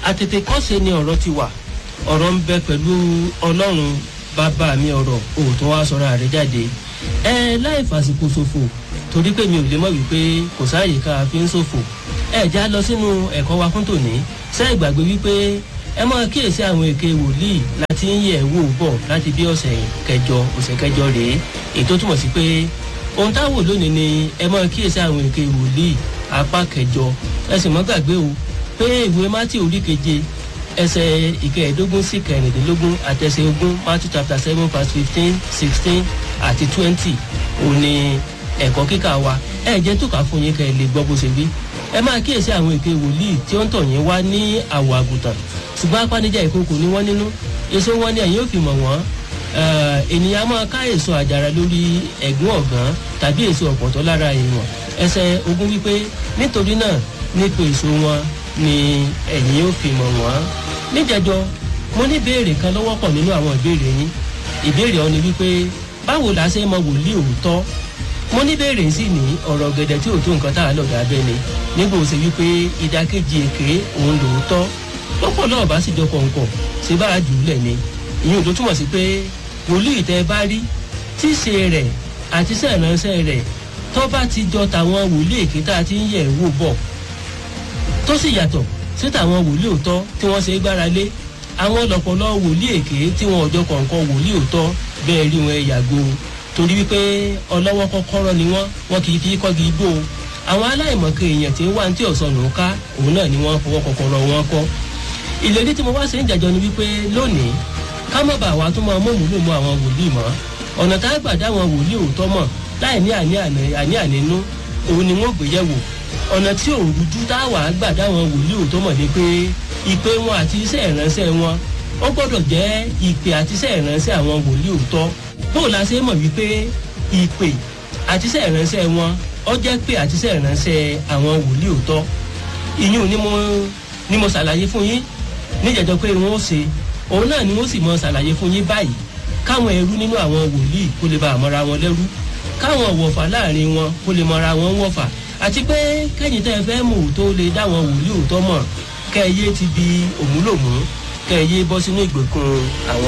àtètè kọ́ṣe ni ọ̀rọ̀ ti wà ọ̀rọ̀ ń bẹ pẹ̀lú ọlọ́run bàbá mi ọ̀rọ̀ òótọ́ wa sọ̀rọ̀ àrẹ jáde ẹ láì fàsìkò ṣòfò torí pé mi ò lè mọ̀ wípé kò sáàyè ká a fi ń ṣòfò ẹ já lọ sínú ẹ̀kọ́ wa fún tòní ṣé ìgbàgbé wípé ẹ máa kíyèsí àwọn èké wòlíì láti ń yẹ̀ wò bọ̀ láti bí ọ̀sẹ̀ kẹjọ ọ̀sẹ̀ kẹjọ rèé ètò túmọ̀ sí pé ohun táwọn lónìí ni ẹ máa kíyèsí àwọn èké wòlíì apá kẹjọ ẹ sì mọ́ gbàgbé o pé ìwé mátì orí keje ẹsẹ̀ ìkẹẹ̀ẹ́dógún sí kẹrìndínlógún àtẹsẹ̀ ogún matthew chapter seven verse fifteen sixteen àti twenty òun ni ẹ̀kọ́ kíkà wa ẹ jẹ́ tó kà fún yín kẹ́ ẹ lè gbọ́ bó ṣe wí ẹ máa kíyèsí àwọn èké wòlíì tí ó ń tọ̀ yín wá ní àwọ̀ àgùntàn ṣùgbọ́n apánijà ìkókò ní wọ́n nínú èso wọn ni ẹ̀yin ò fi mọ̀ wọ́n ènìyàn máa ká èso àjàrà lórí ẹ̀gún ọ̀gán tàbí èso ọ̀pọ̀tọ́ lára èèyàn ẹsẹ̀ ogún wípé nítorí náà nípa èso wọn ni ẹ̀yin ò fi mọ̀ wọ́n níjẹjọ mo ní béèrè kan lọ́wọ́ pọ̀ nínú àwọn ìbéèrè yín ìbéèrè ọ ni wípé báwo la ṣe mọ wòlíì òótọ́ mo ní béèrè sí ní ọ̀rọ̀ gẹ̀dẹ̀ tí ò tó nǹkan tá a lọ̀dọ̀ abẹ́ ni nígbà ó ṣe wípé ìdákejì èké òun lòótọ́ lọ́pọ̀ náà bá sì jọ kọ̀ǹkọ̀ ṣe bá a jù ú lẹ̀ ni ìyẹn tó túmọ̀ sí pé wòlíì tẹ́ bá rí tíṣe rẹ̀ àti sẹ́ẹ̀ránṣẹ́ rẹ̀ tó bá ti jọ tàwọn wòlíì èké tá a ti ń yẹ̀ wò bọ̀ tó sì yàtọ̀ sí tàwọn wòlíì òótọ́ tí wọ́n ṣe gbára lé àwọn lọ̀pọ̀lọ́ wòlíì èké tí wọn ọjọ́ kọ̀ọ̀kan wòlíì òótọ́ bẹ́ẹ̀ rí wọn yàgò torí wípé ọlọ́wọ́ kọ́kọ́rọ́ ni wọ́n wọn kì í fi kọ́gi igbó àwọn aláìmọ̀kẹ́ èèyàn tí ń wá ní tí ọ̀sán ló ń ká òun náà ni wọ́n fọwọ́ kọ́kọ́rọ́ wọn kọ́ ìlérí tí mo wá ṣe ń jàjọ ni wípé lónìí ká má bàa wá tó máa mọ̀múlò mọ́ àwọn wòlíì mọ́ ọ̀nà tá a gbà dá àwọn wòlíì òótọ́ mọ̀ láì ní àní ànínú òun ni wọ́n gbé yẹ̀wò ọ̀nà tí òun rújú tá a wà á gbà dá àwọn wòlíì òótọ́ mọ̀ ni pé ìpè wọn àti iṣẹ́ ìránṣẹ́ wọn ó gbọ́dọ̀ jẹ́ ìpè àti iṣẹ́ ìránṣẹ́ àwọn wòlíì òótọ́ bó la ṣe mọ̀ wípé ìpè àti iṣẹ́ ìránṣẹ́ wọn ó jẹ́ pé àti iṣẹ́ ìránṣẹ́ àwọn wòlíì òótọ́ ìyún ni mo ni mo ṣàlàyé fún yín níjẹ̀jọ́ pé wọ́n ó ṣe òun náà ni wọ́n sì mọ ṣàlàyé fún yín báyìí káwọn ẹrú nínú àwọn wòlíì kó lè bá àmọ́ra wọn lẹ́rú káwọn wọ̀fà láàrin wọn kó lè mọra wọn wọ̀fà àti pé kẹ́yìn tẹ́ ẹ fẹ́ mú tó lè dáwọn wòlíì òótọ́ mọ̀ kẹ́ ẹ yé ti bi òmúlòmú kẹ́ ẹ yé bọ́ sínú ìgbèkùn àwọn